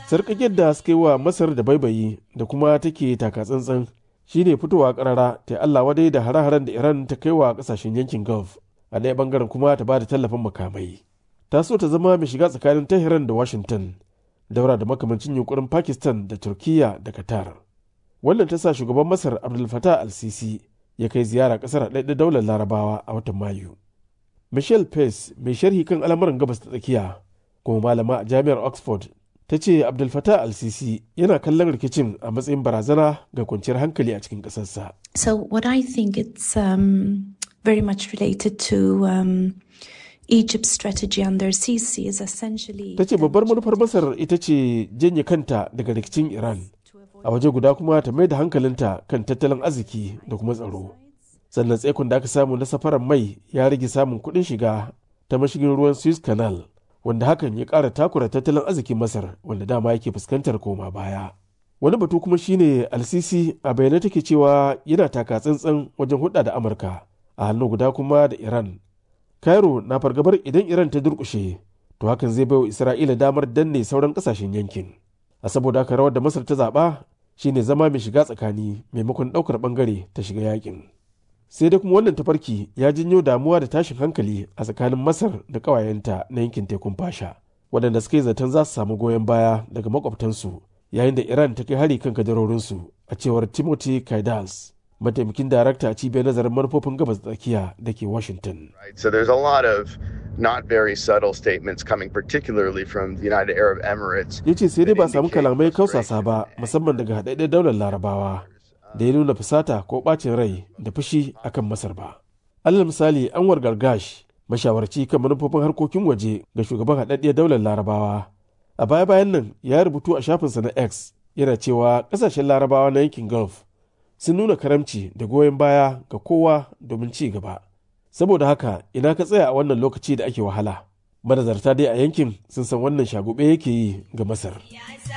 sarƙaƙiyar da suka yi wa masar da baibayi da kuma take taka tsantsan shine fitowa karara ta Allah wadai da hare-haren da Iran ta kai wa kasashen yankin Gulf a ɗaya bangaren kuma ta ba da tallafin makamai. Ta so ta zama mai shiga tsakanin Tehran da Washington, daura da makamancin yunkurin Pakistan da Turkiya da Qatar. Wannan ta sa shugaban Masar Abdul Fattah al-Sisi ya kai ziyara ƙasar a ɗaiɗa daular Larabawa a watan Mayu. Michelle Pace mai sharhi kan al'amuran gabas ta tsakiya kuma malama a jami'ar Oxford ta ce abdul fatah al-sisi yana kallon rikicin a matsayin barazana ga kwanciyar hankali a cikin ƙasarsa. So what I think it's um, very much related to um, Egypt's strategy under Sisi is essentially Ta ce babbar manufar Masar ita ce janye kanta daga rikicin Iran, a waje guda kuma ta mai da hankalinta kan tattalin arziki da kuma tsaro. Sannan tsaikon da aka samu na safarar mai ya rage samun kuɗin shiga ta mashigin ruwan Suez Canal. wanda hakan ya ƙara takura tattalin arzikin masar wanda dama yake fuskantar koma baya wani batu kuma shine alsisi a bayyane take cewa yana taka tsantsan wajen hudda da amurka a hannu guda kuma da iran cairo na fargabar idan iran ta durkushe to hakan zai baiwa isra'ila damar danne sauran kasashen yankin a saboda haka rawar da masar ta zaɓa shine zama mai shiga tsakani maimakon ɗaukar ɓangare ta shiga yakin sai dai kuma wannan tafarki ya janyo damuwa da tashin hankali a tsakanin masar da ƙawayenta na yankin tekun fasha waɗanda suka yi zaton za su samu goyon baya daga makwabtansu yayin da iran ta kai hari kan kadarorinsu a cewar timothy kaidals mataimakin darakta a cibiyar nazarin manufofin gabas tsakiya da ke washington So there's a lot of not very subtle statements coming particularly from the United Arab Emirates. ya ce sai dai ba samu kalamai kausasa ba musamman daga haɗaɗɗen daular larabawa da ya nuna fusata ko ɓacin rai da fushi akan masar ba alal misali anwar gargash mashawarci kan manufofin harkokin waje ga shugaban haɗaɗɗiyar daular larabawa a baya bayan nan ya rubutu a shafinsa na x yana cewa ƙasashen larabawa na yankin gulf sun nuna karamci da goyon baya ga kowa domin ci gaba saboda haka ina ka tsaya a wannan lokaci da ake wahala manazarta dai a yankin sun san wannan shagube yake yi ga masar